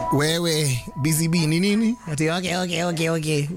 wewe busy bee ni nini ati okay okay okay okay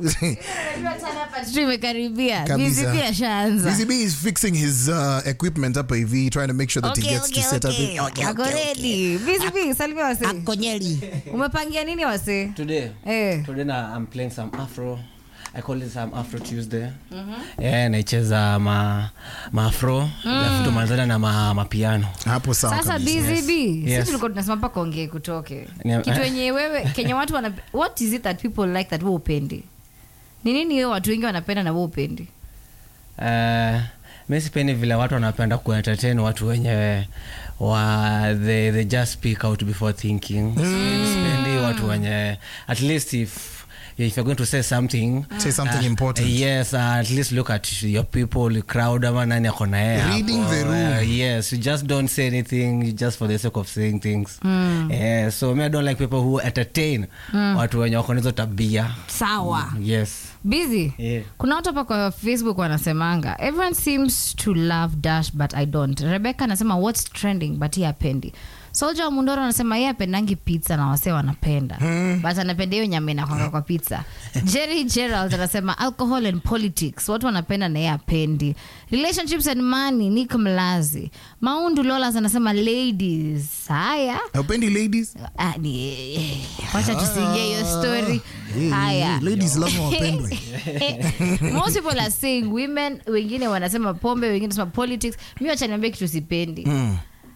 Tu imekaribia Kabisa. bizi pia shaanza busy bee is fixing his uh, equipment hapa hivi trying to make sure that he gets to set up it. ako redi bizi bi salimia wase Akonyeli. umepangia nini wase Today, Eh. today na, I'm playing some Afro. I call it some Afro Tuesday. Yeah, naicheza ma maafro alafu tumalizana na ma, mapiano. hapo sawa sasa kabisa. busy bee Yes. si tulikuwa tunasema mpaka ongee kutoke Ni- kitu wenye wewe kenya watu wana what is it that people like that we upendi ni nini hiyo watu wengi wanapenda na we upendi Uh, mi sipendi vile watu wanapenda kuentertain watu wenye wa they, they just speak out before thinking. Sipendi watu wenye at least if if you're going to say something Say something important. yes uh, at least look at your people crowd ama nani ako na yeye Reading hapo. the room. Uh, yes you just don't say anything just for the sake of saying things yeah, so me i don't like people who entertain watu wenye wako na hizo tabia sawa yes busy Yeah. kuna watu hapa kwa facebook wanasemanga everyone seems to love dash but i don't rebecca anasema what's trending but ye apendi solja wa mundoro anasema ye apendangi pizza na wasee wanapenda but anapenda hiyo nyama inakwanga kwa pizza jerry gerald anasema alcohol and politics watu wanapenda na ye apendi relationships and money nick mlazi maundu lolas anasema ladies haya Haupendi ladies Ah, ni- eh, wacha tusiingie hiyo story Eh, haya eh, ladies lazima wapendwe most people are saying women wengine wanasema pombe wengine wanasema politics mi wacha niambie kitu sipendi Mm.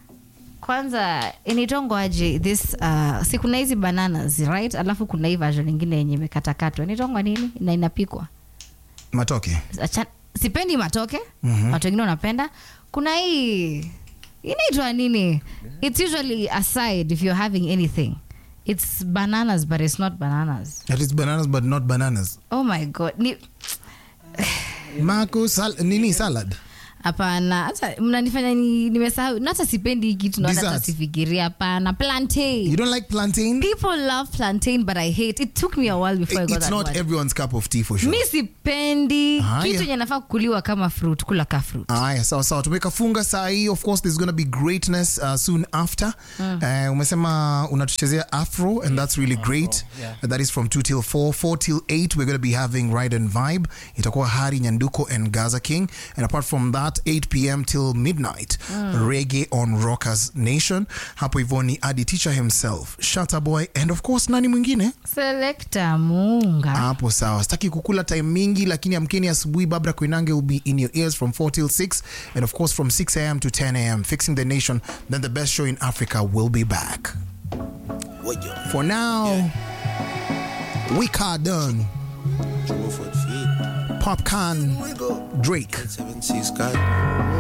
kwanza inaitongwa aje this uh, si kuna hizi bananas right alafu kuna hii version ingine yenye imekatakatwa inaitongwa nini na inapikwa matoke Acha- sipendi matoke mm-hmm. watu wengine wanapenda kuna hii inaitwa nini it's usually aside if you're having anything it's bananas but it's not bananas that is bananas but not bananas oh my god ni mako sal nini salad hapana hata mnanifanya ni- nimesahau na hata sipendi hii kitu naona hata Desserts. sifikiria hapana plantain you don't like plantain people love plantain but i hate it took me a while before i got it's that not word. everyone's cup of tea for sure mi sipendi Haya. kitu yenye nafaa kukuliwa kama fruit kula ka fruit aya sawa sawa tumekafunga saa hii of course there's gonna be greatness uh, soon after uh, umesema unatuchezea afro and that's really great yeah. that is from 2 till 4 4 till 8 we're gonna be having ride and vibe itakuwa hari nyanduko and gaza king and apart from that 8 pm till midnight reggae on rockers nation hapo hivyo ni adi teacher himself Shatta boy and of course nani mwingine selekta munga hapo sawa sitaki kukula time mingi lakini amkeni asubuhi babra koinange will be in your ears from 4 till 6 and of course from 6 am to 10 am fixing the nation then the best show in africa will be back for now we car done popcorn drake Seven seas, God.